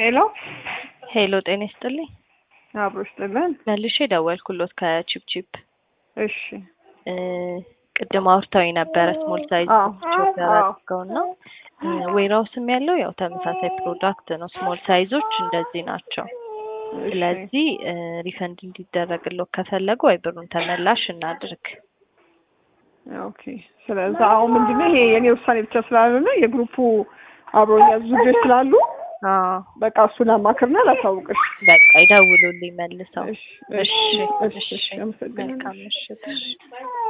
ሄሎ ሄሎ ጤና ይስጥልኝ። አብሮ ይስጥልን። መልሼ ደወልኩሎት ከቺፕቺፕ እሺ እ ቅድም አውርታዊ ነበረ ስሞል ሳይዝ አዎ፣ ኦርደር አዎ። አድርገው እና ዌራውስም ያለው ያው ተመሳሳይ ፕሮዳክት ነው። ስሞል ሳይዞች እንደዚህ ናቸው። እሺ፣ ስለዚህ ሪፈንድ እንዲደረግለው ከፈለጉ ወይ ብሩን ተመላሽ እናድርግ። ኦኬ። ስለዚህ አሁን ምንድነው ይሄ የኔ ውሳኔ ብቻ ስላልሆነ የግሩፑ አብሮኝ ያዙ ልጆች ስላሉ አዎ በቃ እሱን አማክርና ላሳውቅሽ። በቃ ይደውሉልኝ መልሰው። እሺ፣ እሺ እሺ፣ እሺ፣ አመሰግናለሁ። መልካም ምሽት። እሺ